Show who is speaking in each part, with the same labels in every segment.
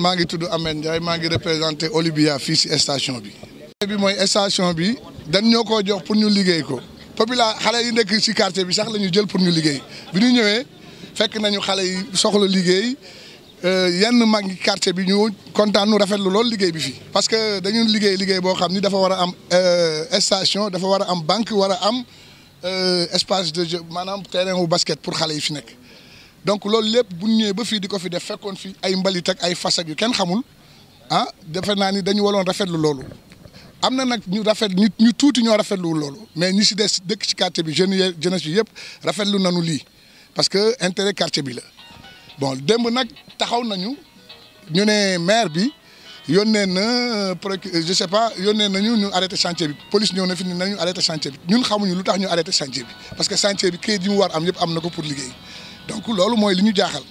Speaker 1: maa ngi tudd Ahmed Ndiaye maa ngi représenté Olivia fii si station bi. bi mooy station bi dañ ñoo koo jox pour ñu liggéey ko popula xale yi nekk si quartier bi sax la ñu jël pour ñu liggéey bi ñu ñëwee fekk nañu xale yi soxla liggéey yenn mag ñi quartier bi ñu kontaan nu rafetlu lool liggéey bi fii. parce que dañu liggéey liggéey boo xam ni dafa war a am station dafa war a am banque war a am espace de jeu maanaam terrain wu basket pour xale yi fi nekk. donc loolu lépp bu ñu ñëwee ba fii di ko fi def fekkoon fi ay mbalit ak ay fas ak yu kenn xamul ah defe naa ni dañu waroon rafetlu loolu am na nag ñu rafet nit ñu tuuti ñoo rafetluwul loolu mais ñi si des dëkk ci quartier bi jeunes yi jeunesse bi yëpp rafetlu nañu lii parce que intérêt quartier bi la. bon démb nag taxaw nañu ñu ne maire bi yónnee na je sais pas yónnee nañu ñu arrêté chantier bi police ñëw na fi ni nañu arrêté chantier bi ñun xamuñu lu tax ñu arrêté chantier bi parce que chantier bi këyit yi mu war am yëpp am na ko pour liggéey. donc loolu mooy li ñu jaaxal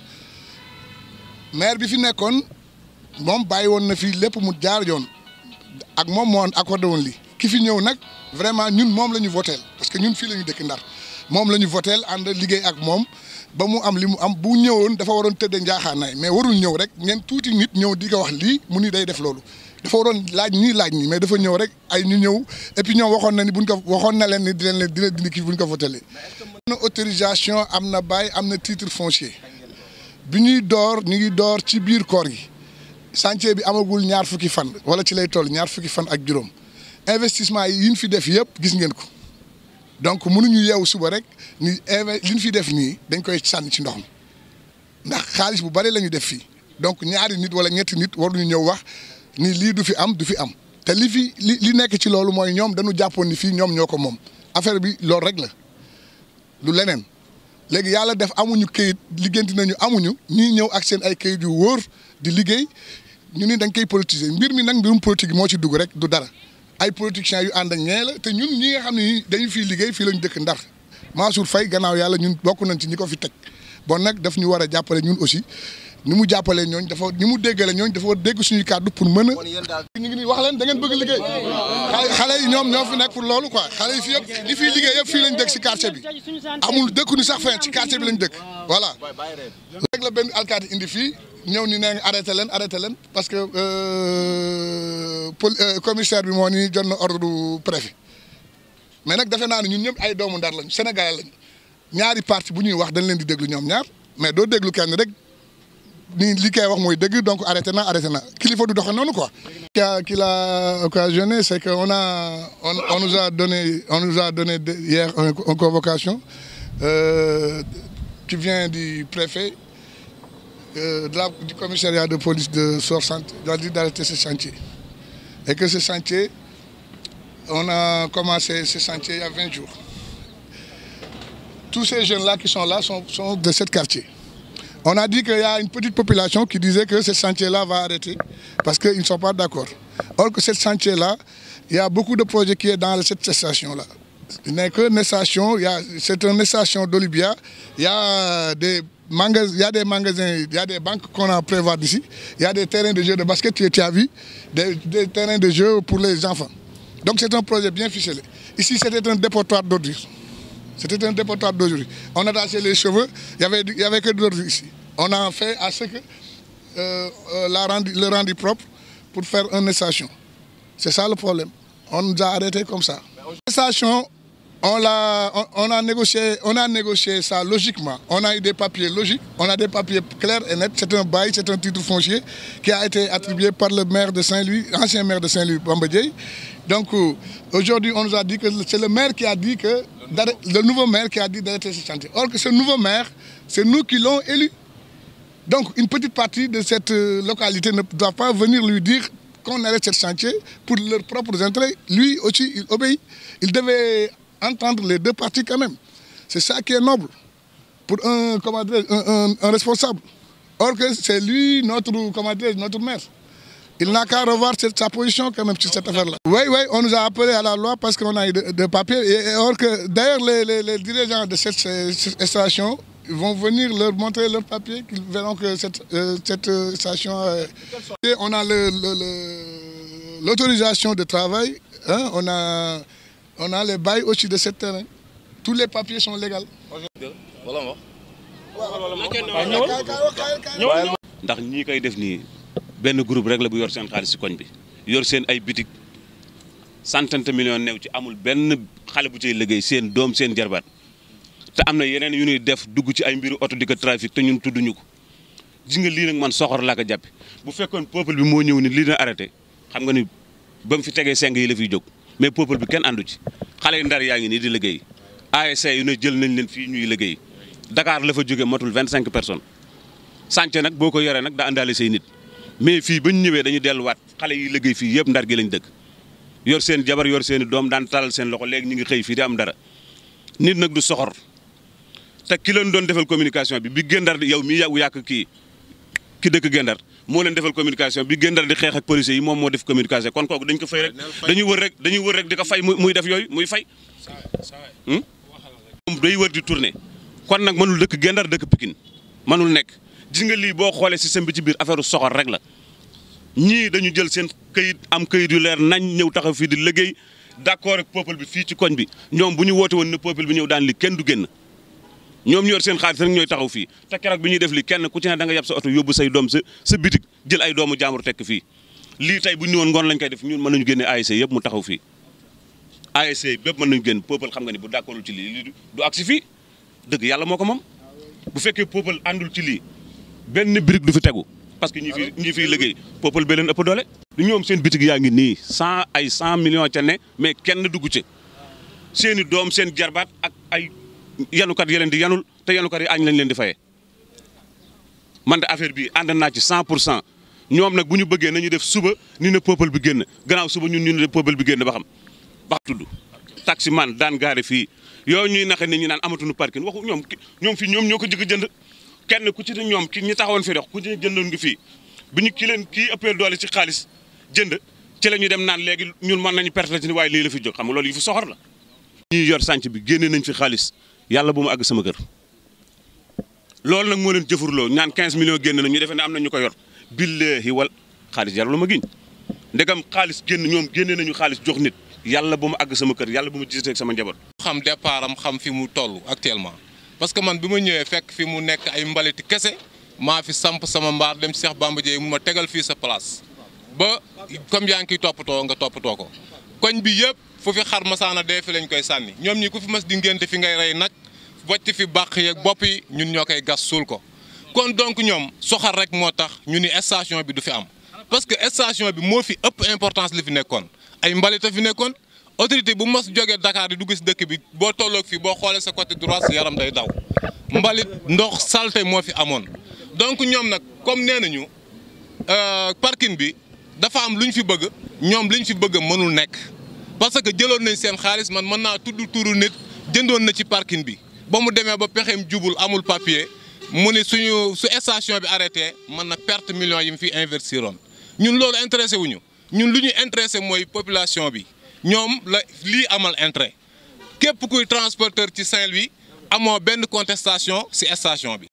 Speaker 1: maire bi fi nekkoon moom bàyyi woon na fii lépp mu jaar yoon ak moom moo accordé woon lii ki fi ñëw nag vraiment ñun moom la ñu voteel parce que ñun fii la ñu dëkk Ndar moom la ñu voteel ànd liggéey ak moom ba mu am li mu am bu ñëwoon dafa waroon tëddee njaaxaanaay mais warul ñëw rek ngeen tuuti nit ñëw di ko wax lii mu ni day def loolu dafa waroon laaj ñii laaj ñi mais dafa ñëw rek ay ñu ñëw et puis ñoom waxoon na ni buñ ko waxoon na leen ni dinañ leen dina dindi kii buñ ko votelee am na autorisation am na bail am na titre foncier bi ñuy door ñu ngi door ci biir koor gi chantier bi amagul ñaar fukki fan wala ci lay toll ñaar fukki fan ak juróom investissement yi ñu fi def yëpp gis ngeen ko donc mënuñu yeewu suba rek ni li ñu fi def nii dañ koy sànni ci ndox mi ndax xaalis bu bari la ñu def fii donc ñaari nit wala ñetti nit waruñu ñëw wax ni lii du fi am du fi am te li fi li li nekk ci loolu mooy ñoom dañu jàppoon ni fii ñoom ñoo ko moom affaire bi loolu rek la lu leneen léegi yàlla def amuñu këyit liggéenti nañu amuñu ñii ñëw ak seen ay këyit yu wóor di liggéey ñu ni dañ koy politiser mbir mi nag mbirum politique moo ci dugg rek du dara ay politiciens yu ànd ak ñee la te ñun ñi nga xam ne dañu fiy liggéey fii lañu dëkk Ndar Mansour Faye gannaaw yàlla ñun bokk nañ ci ñi ko fi teg bon nag daf ñu war a jàppale ñun aussi ni mu jàppalee ñooñ dafa ni mu déggale ñooñ dafa war dégg suñuy kàddu pour mën a ñu ngi nii wax leen da ngeen bëgg liggéey xale yi ñoom ñoo fi nekk pour loolu quoi xale yi fi yëpp li fiy liggéey yëpp fii lañ dëkk si quartier bi amul dëkkuñu sax fen ci quartier bi lañ dëkk voilà rek la benn alkaati indi fii ñëw ni nee nga arrêté leen arrêté leen parce que pol commissaire bi moo ni jot na ordre du préfet mais nag defe naa ne ñun ñëpp ay doomu Ndar lañ Sénégalais lañ ñaari parti bu ñuy wax dañ leen di déglu ñoom ñaar mais doo déglu kenn rek ni li koy wax mooy dëgg donc arrêté na arrêté na kilifa du doxe noonu quoi. qui a qui l'a occasionné c'est que on a on, on nous a donné on nous a donné hier une convocation euh, qui vient du préfet euh, de la, du commissariat de police de Sorsante doit dire d'arrêter ce chantier et que ce chantier on a commencé ce chantier il y a 20 jours tous ces jeunes là qui sont là sont sont de ce quartier. On a dit qu'il y a une petite population qui disait que ce chantier-là va arrêter parce qu'ils ne sont pas d'accord. Or que ce chantier-là, il y a beaucoup de projets qui sont dans cette station-là. Il n'est qu'une station, c'est une station d'Olibia. Il y a des magasins, il y a des magasins, il y a des banques qu'on a prévoir d'ici. Il y a des terrains de jeu de basket, tu as vu, des, des terrains de jeu pour les enfants. Donc c'est un projet bien ficelé. Ici, c'était un dépotoir d'ordures. C'était un dépotoir d'aujourd'hui. On a taché les cheveux, il n'y avait, il y avait que de l'ordre ici. On a fait à ce que euh, euh, la rendu, le rendu propre pour faire une station. C'est ça le problème. On nous a arrêtés comme ça. La station, on, l'a, on, on, a négocié, on a négocié ça logiquement. On a eu des papiers logiques, on a des papiers clairs et nets. C'est un bail, c'est un titre foncier qui a été attribué par le maire de Saint-Louis, ancien maire de Saint-Louis, Bambadjei. Donc aujourd'hui, on nous a dit que c'est le maire qui a dit que le nouveau maire qui a dit d'arrêter ce chantier. Or que ce nouveau maire, c'est nous qui l'ont élu. Donc une petite partie de cette localité ne doit pas venir lui dire qu'on arrête ce chantier pour leurs propres intérêts. Lui aussi, il obéit. Il devait entendre les deux parties quand même. C'est ça qui est noble pour un, comment dire, un, un, un responsable. Or que c'est lui notre, comment dire, notre maire. Il n'a qu'à revoir cette, sa position quand même sur cette affaire-là. Oui, oui, on nous a appelé à la loi parce qu'on a eu de, de papiers. Et, et or que d'ailleurs les, les, les, dirigeants de cette, cette station vont venir leur montrer leurs papiers, qu'ils verront que cette, euh, cette station... Euh, on a l'autorisation de travail, hein, on, a, on a les bails aussi de ce terrain. Tous les papiers sont légaux.
Speaker 2: ndax ñii koy def nii benn groupe rek la bu yor seen xaalis si koñ bi yor seen ay bitik centaine de millions new ci amul benn xale bu cay liggéey seen doom seen jarbaat te am na yeneen yu ñuy def dugg ci ay mbiru oto di ko trafic te ñun tudduñu ko gis nga lii nag man soxor laa ko jàppe bu fekkoon peuple bi moo ñëw ni lii na arrêté xam nga ni ba mu fi tegee seng yi la fiy jóg mais peuple bi kenn àndu ci xale yu ndar yaa ngi nii di liggéey ASC yu ne jël nañ leen fii ñuy liggéey Dakar la fa jóge matul vingt cinq personnes sànc nag boo ko yoree nag daa àndaale say nit mais fii ba ñu ñëwee dañu delluwaat xale yi liggéey fii yëpp ndar gi lañ dëkk yor seen jabar yor seen i doom daan talal seen loxo léegi ñu ngi xëy fii di am dara nit nag du soxor te ki leen doon defal communication bi bi Gendar di yow mii yàggu yàq kii ki dëkk Gendar moo leen defal communication bi Gendar di xeex ak policiers yi moom moo def communication kon kooku dañ ko fay rek dañuy wër rek dañuy wër rek di ko fay muy def yooyu muy fay. moom day wër di tourner kon nag mënul dëkk Gendar dëkk Pikine mënul nekk gis nga lii boo xoolee système bi ci biir affaire soxor rek la ñii dañu jël seen këyit am këyit yu leer nañ ñëw taxaw fii di liggéey d'accord ak peuple bi fii ci koñ bi ñoom bu ñu woote woon ne peuple bi ñëw daan li kenn du génn. ñoom ñor seen xaalis rek ñooy taxaw fii te keroog bi ñuy def li kenn ku ci ne da nga yab sa oto yóbbu say doom sa sa bitik jël ay doomu jaambur tekk fii lii tey bu ñu woon ngoon lañ koy def ñun mën nañu génne ASC yëpp mu taxaw fii ASC bépp mën nañu génn peuple xam nga ni bu d'accordul ci lii lii du agsi fii dëgg yàlla moo ko moom bu fekkee peuple àndul ci lii benn brique du fi tegu parce que ñi fi ñi fiy liggéey peuple bee leen ëpp doole du ñoom seen bitik yaa ngi nii cent ay cent millions ca ne mais kenn dugg ci seen i doom seen jarbaat ak ay yanukat yi leen di yanul te yanukat yi añ lañ leen di fayee man de affaire bi ànd naa ci 100 pour cent ñoom nag bu ñu bëggee nañu def suba ni ne peuple bi génn gannaaw suba ñun ñu ne peuple bi génn ba xam ba tudd taxi man daan gaare fii yooyu ñuy naxe nit ñi naan amatuñu parking waxu ñoom ñoom fii ñoom ñoo ko jëkk jënd kenn ku ci ne ñoom ki ñi taxawoon fii dox ku ci ne jëndoon ngi fii bi ñu ki leen kii ëppee doole ci xaalis jënd ci la ñu dem naan léegi ñun mën nañu perte ci ni waaye lii la fi jóg xam nga loolu yi fi soxor la ñii yor sànc bi génne nañ fi xaalis yàlla bu mu àgg sama kër loolu nag moo leen jëfurloo ñaan 15 millions génn na ñu defee ne am na ñu ko yor billahi wal xaalis yàlla lu ma giñ ndegam xaalis génn ñoom génne nañu xaalis jox nit yàlla bu mu àgg sama kër yàlla bu mu gisee ak sama njaboot.
Speaker 3: xam départ am xam fi mu toll actuellement parce que man bi ma ñëwee fekk fi mu nekk ay mbaliti kese maa fi samp sama mbaar dem Cheikh Bamba Dieye mu ma tegal fii sa place ba comme yaa ngi koy toppatoo nga toppatoo ko koñ bi yëpp fu fi xar masaana dee fi lañ koy sànni ñoom ñi ku fi mas di ngénte fi ngay rey nag wàcc fi bàq yeeg bopp yi ñun ñoo koy gas suul ko kon donc ñoom soxar rek moo tax ñu ni station bi du fi am parce que station bi moo fi ëpp importance li fi nekkoon ay mbalit a fi nekkoon autorité bu mas jógee Dakar di dugg si dëkk bi boo tolloog fii boo xoolee sa côté droit sa yaram day daw mbalit ndox salte moo fi amoon donc ñoom nag comme nee nañu parking bi dafa am lu ñu fi bëgg ñoom li ñu fi bëgg mënul nekk parce que jëloon nañ seen xaalis man mën naa tudd turu nit jëndoon na ci parking bi ba mu demee ba pexeem jubul amul papier mu ni suñu su station bi arrêté mën na perte millions yi mu fi investiroon ñun loolu intéressé wuñu ñun lu ñu intéressé mooy population bi ñoom la lii amal intérêt képp kuy transporteur ci Saint-Louis amoo benn contestation ci station bi